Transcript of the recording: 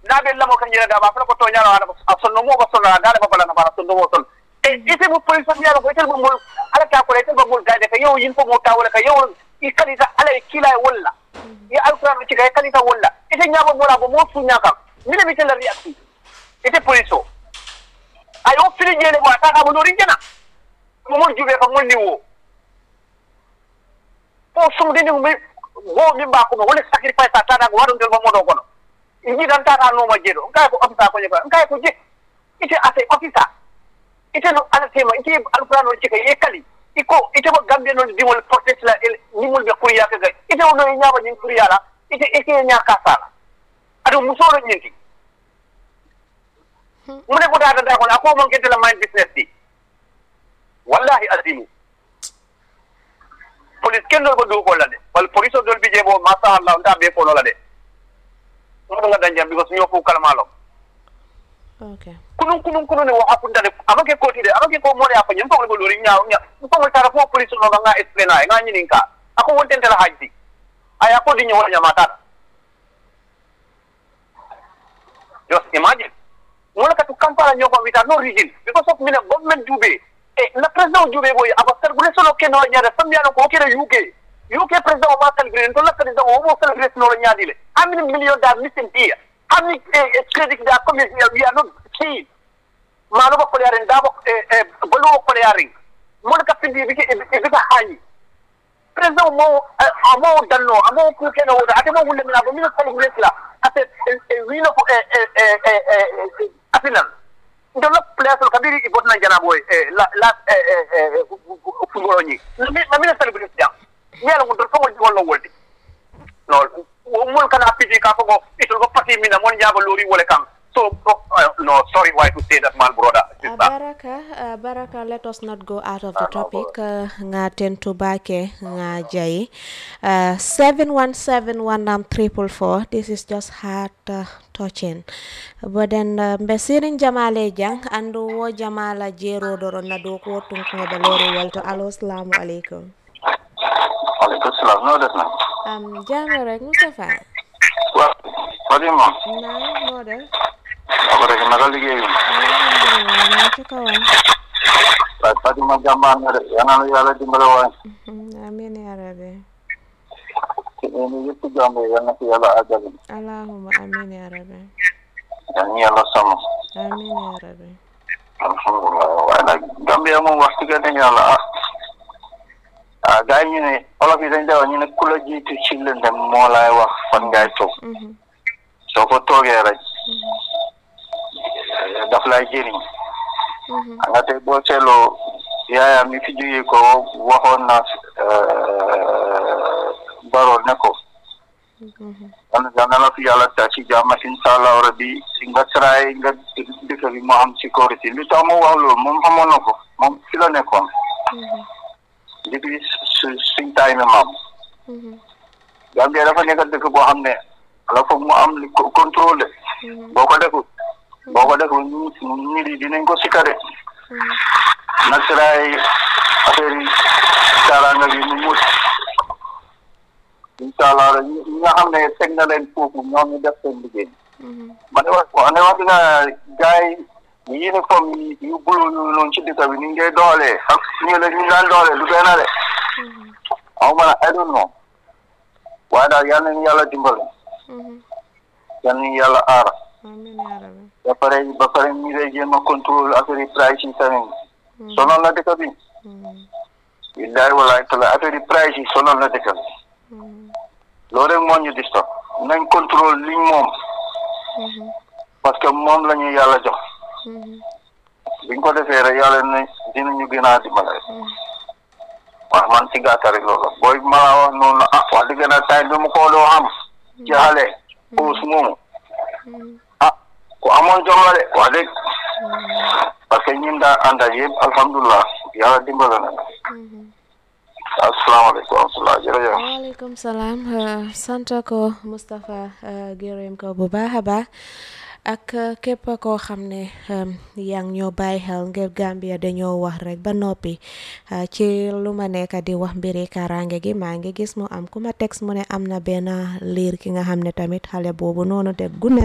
naɓe lamo kan jere dama fana ko toñano aɗa a sonno mo ba sonnaa gaɗa ba balana bara sonno mo son e ite mo police on yaro ko itel mo mol ala ta ko itel mo mol gade ka yow yin fo mo tawala ka yow i kalita ala e kila e walla ya alquran ci ka e kalita walla ite ñabo mola bo mo suña kam mine mi tella riaki ite police o ay o fili jele mo ata ka mo lori jena mo mol jube ka mol ni wo o sumdini mi wo min ba ko mo wala sacrifice ta ta ko wadon del mo modo kono inji dan ta ta no ma jedo ngai ko officer ko nyeba ngai ko je ite ate officer ite no ala tema ite alquran on cika ye kali iko ite mo gambia non dimol protest la ni mul be kuriya ka ga ite no nyaaba nyin kuriya la ite ite nya ka sala ado musoro nyinti mu ne ko da da ko ako mon kete la mind business di wallahi azimu police ken dol ko du ko la de wal police dol bi je bo masha Allah nda be ko la de mo nga danjam because ñoo fu kalmalo okay kunun kunun kunun ne wa akunda de amake ko tide amake ko mo ne afa nyam fa ko lori nyaaw nya ko mo tara fo police no nga explain ay nga nyinin ka ako wonten tela hajji aya ko di nyaw nyamata just imagine mo la ka tu kampala nyoko wita no reason because of mina government dube e na president dube boy aba sergule solo ke no nyaada sambiano ko kere UK UK president o ma celebrate to la president o mo celebrate no nyaadile how many million that missing here how many uh, credit that coming here we are not keen mano ba kolearen da ba e bolu ba kolearen mo ka findi bi ke bi ka hani president mo amo danno amo ku ke no da ate mo wulle na ba mi celebrate la ate e wino ko e e e e afinan ndo la place kabiri ibot na jana boy la la e e fugoro ni na mi na celebrate jam yala ko do ko wol wol woldi no mon kana piti ka ko itol ko pati mina mon jaba lori wole kam so uh, no sorry why to say that man brother Uh, Baraka, uh, Baraka, let us not go out of the topic. Uh, nga tentu bake nga jai. Uh, seven one seven one um triple four. This is just heart uh, touching. But then uh, mbesirin jamale jang andu wo jamala jero doro na do ko tung ko balori welto alo assalamu alaikum. aleykum salam no def na Um jame rek Mustafa. wa wadi moom Na no de. ako rek naka liggéey bi Alhamdulillah na ci kawam. waaye Fatima jàmbaar nga de yal na la yàlla dimbale waay Mhm, Amin ya rabbi. ci ni yëpp jàmb yal na ci yàlla àggale Allahumma amin ya rabbi. yal na yàlla sàmm Amin ya rabbi. alhamdulilah waaye nag Gambia moom wax dëgg ne yàlla ah ah gars yi ñu ne olof yi dañ dewa ñu ne ku la jiitu ci lëndëm moo laay wax fan ngay toog Mhm, soo ko toogee rek daf lay jëriñ mhm, nga tey boo seetloo yaayam mi fi jógee ko waxoon na Barrow ne ko mhm. yal yal na la fi yàlla ta ci jàmm incha allah rabbi nga try nga dëkk bi mu am sécurité li tax mu wax loolu moom xamoon na ko moom fi la nekkoon depuis su suñ taay mi maam Gambia dafa nekk dëkk boo xam ne ala foog mu am li ko- contrôle boo ko deful boo ko deful nit nit yi dinañ ko sikare na try affaire yi kaaraanga bi mu mut incha allah rek ñi ñi nga xam ne teg na leen foofu ñoom ñu def seen liggéey ma ne wax ma ne wax dëgg gars yi uniforme yi yu bulu yu noonu ci dëkk bi ni ngay doolee ak ñu la ñu daan doolee du benn de aw ma ne I don't know waaye daal yal nañu yàlla dimbali yal nañu yàlla aar Amin ya rabbi. ba pare ba pare ñu lay jéem a contrôle affaire yi price yi tamit sonal na dëkk bi billahi wallahi taala affaire yi price yi sonal na dëkk bi loolu rek moo ñu disturb nañ contrôle liñ moom parce que moom la ñu yàlla jox biñ ko defee rek yàlla ne dinañu gën a dimbale waaw man ci gàttal rek loolu booy ma la wax noonu ah wax dëgg na tay bi mu ko doo xam ci xale puus moomu ah ku amoon jom la de wax dëgg parce que ñun daa ànd ak yëpp alhamdulilah yàlla dimbale na asalaamaaleykum wa rahmatulah jërëjëf waaleykum salaam uh, sant ko Moustapha uh, gërëm ko bu baax a baax ak uh, képp koo xam ne um, yaa ngi ñoo bàyyi xel ngir Gambia dañoo wax rek ba noppi uh, ci lu ma nekk di wax mbiri kaaraange gi maa ngi gis mu am ku ma text mu ne am na benn liir ki nga xam ne tamit xale boobu noonu te gune